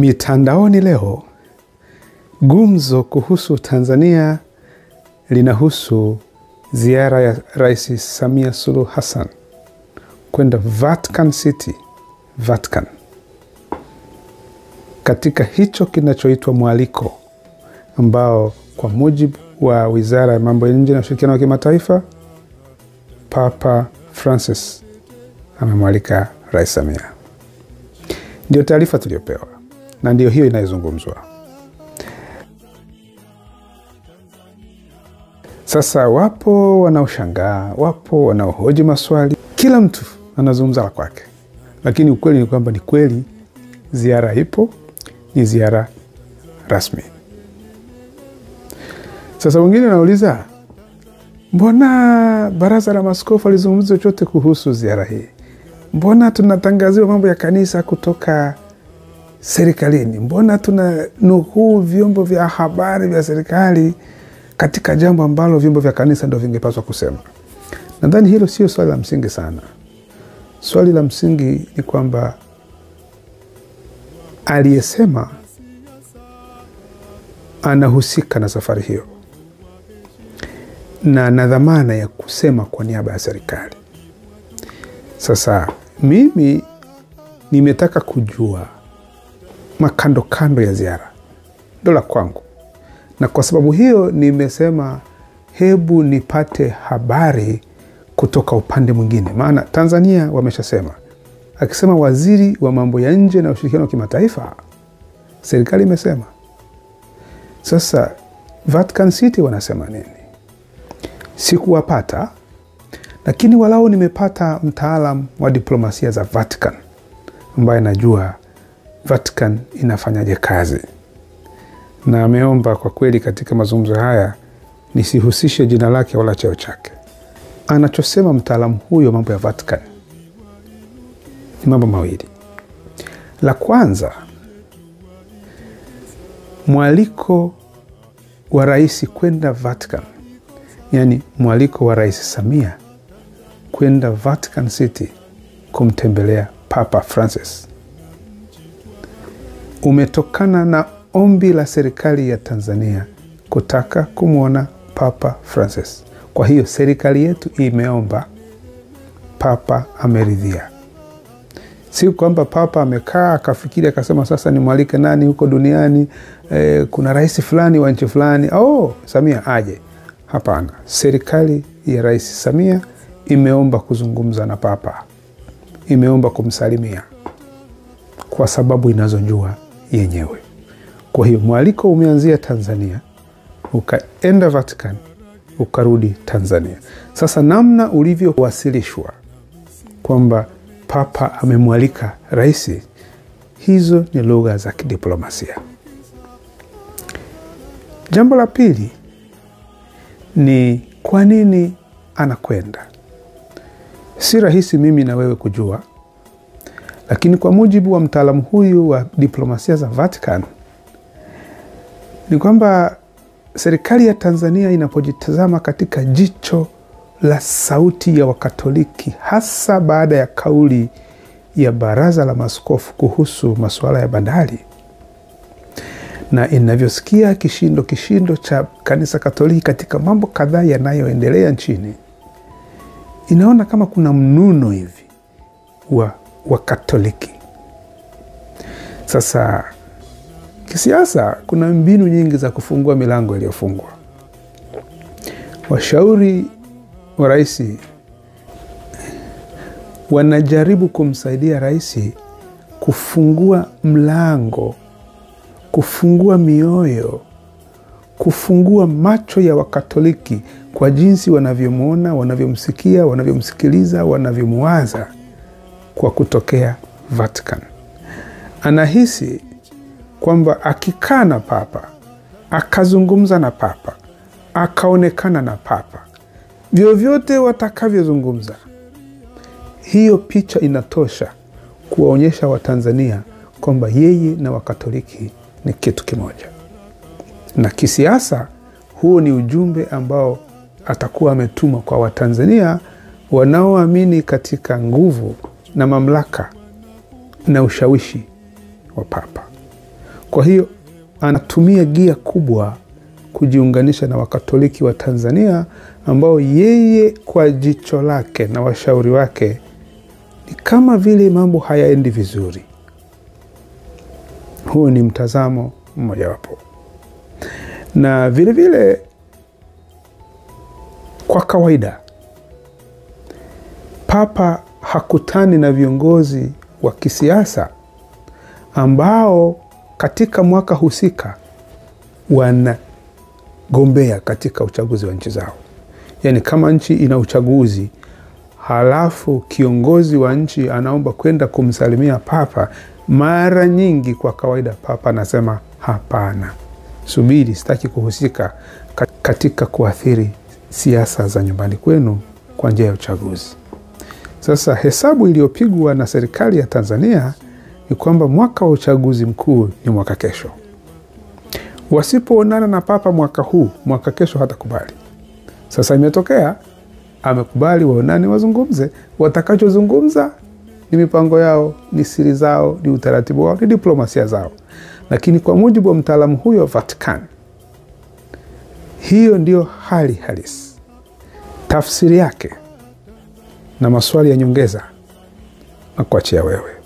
Mitandaoni leo gumzo kuhusu Tanzania linahusu ziara ya Rais Samia Suluhu Hassan kwenda Vatican City, Vatican, katika hicho kinachoitwa mwaliko ambao kwa mujibu wa Wizara ya Mambo ya Nje na Ushirikiano wa Kimataifa, Papa Francis amemwalika Rais Samia. Ndio taarifa tuliyopewa na ndio hiyo inayozungumzwa sasa. Wapo wanaoshangaa, wapo wanaohoji maswali, kila mtu anazungumza la kwake, lakini ukweli ni kwamba ni kweli ziara ipo, ni ziara rasmi. Sasa wengine wanauliza mbona baraza la maaskofu alizungumza chochote kuhusu ziara hii? Mbona tunatangaziwa mambo ya kanisa kutoka serikalini? Mbona tuna nukuu vyombo vya habari vya serikali katika jambo ambalo vyombo vya kanisa ndo vingepaswa kusema? Nadhani hilo sio swali la msingi sana. Swali la msingi ni kwamba aliyesema anahusika na safari hiyo na na dhamana ya kusema kwa niaba ya serikali. Sasa mimi nimetaka kujua makando kando ya ziara, ndo la kwangu, na kwa sababu hiyo nimesema hebu nipate habari kutoka upande mwingine, maana Tanzania wameshasema, akisema waziri wa mambo ya nje na ushirikiano wa kimataifa, serikali imesema. Sasa Vatican City wanasema nini? Sikuwapata, lakini walau nimepata mtaalam wa diplomasia za Vatican ambaye najua Vatican inafanyaje kazi, na ameomba kwa kweli katika mazungumzo haya nisihusishe jina lake wala cheo chake. Anachosema mtaalamu huyo mambo ya Vatican ni mambo mawili. La kwanza, mwaliko wa rais kwenda Vatican yaani mwaliko wa Rais Samia kwenda Vatican City kumtembelea Papa Francis umetokana na ombi la serikali ya Tanzania kutaka kumwona Papa Francis. Kwa hiyo serikali yetu imeomba, Papa ameridhia. Si kwamba Papa amekaa akafikiri akasema sasa nimwalike nani huko duniani, eh, kuna rais fulani wa nchi fulani, oh, Samia aje. Hapana, serikali ya Rais Samia imeomba kuzungumza na Papa, imeomba kumsalimia kwa sababu inazojua yenyewe. Kwa hiyo mwaliko umeanzia Tanzania, ukaenda Vatican, ukarudi Tanzania. Sasa namna ulivyowasilishwa kwamba Papa amemwalika rais, hizo ni lugha za kidiplomasia. Jambo la pili ni kwa nini anakwenda. Si rahisi mimi na wewe kujua, lakini kwa mujibu wa mtaalamu huyu wa diplomasia za Vatican ni kwamba serikali ya Tanzania inapojitazama katika jicho la sauti ya Wakatoliki, hasa baada ya kauli ya baraza la maaskofu kuhusu masuala ya bandari na inavyosikia kishindo kishindo cha kanisa Katoliki katika mambo kadhaa yanayoendelea nchini, inaona kama kuna mnuno hivi wa Wakatoliki. Sasa kisiasa, kuna mbinu nyingi za kufungua milango iliyofungwa. Washauri wa rais wanajaribu kumsaidia rais kufungua mlango kufungua mioyo, kufungua macho ya Wakatoliki kwa jinsi wanavyomwona, wanavyomsikia, wanavyomsikiliza, wanavyomwaza kwa kutokea Vatican. Anahisi kwamba akikaa na Papa, akazungumza na Papa, akaonekana na Papa, vyovyote watakavyozungumza, hiyo picha inatosha kuwaonyesha Watanzania kwamba yeye na Wakatoliki ni kitu kimoja, na kisiasa, huo ni ujumbe ambao atakuwa ametuma kwa Watanzania wanaoamini katika nguvu na mamlaka na ushawishi wa Papa. Kwa hiyo anatumia gia kubwa kujiunganisha na Wakatoliki wa Tanzania ambao yeye kwa jicho lake na washauri wake ni kama vile mambo hayaendi vizuri. Huu ni mtazamo mmojawapo, na vilevile vile, kwa kawaida Papa hakutani na viongozi wa kisiasa ambao katika mwaka husika wanagombea katika uchaguzi wa nchi zao. Yaani, kama nchi ina uchaguzi halafu kiongozi wa nchi anaomba kwenda kumsalimia Papa, mara nyingi kwa kawaida Papa anasema hapana, subiri, sitaki kuhusika katika kuathiri siasa za nyumbani kwenu kwa njia ya uchaguzi. Sasa hesabu iliyopigwa na serikali ya Tanzania ni kwamba mwaka wa uchaguzi mkuu ni mwaka kesho. Wasipoonana na Papa mwaka huu, mwaka kesho hatakubali. Sasa imetokea amekubali waonane, wazungumze. Watakachozungumza ni mipango yao, ni siri zao, ni utaratibu wao, ni diplomasia zao, lakini kwa mujibu wa mtaalamu huyo wa Vatican, hiyo ndiyo hali halisi. Tafsiri yake na maswali ya nyongeza na kuachia wewe.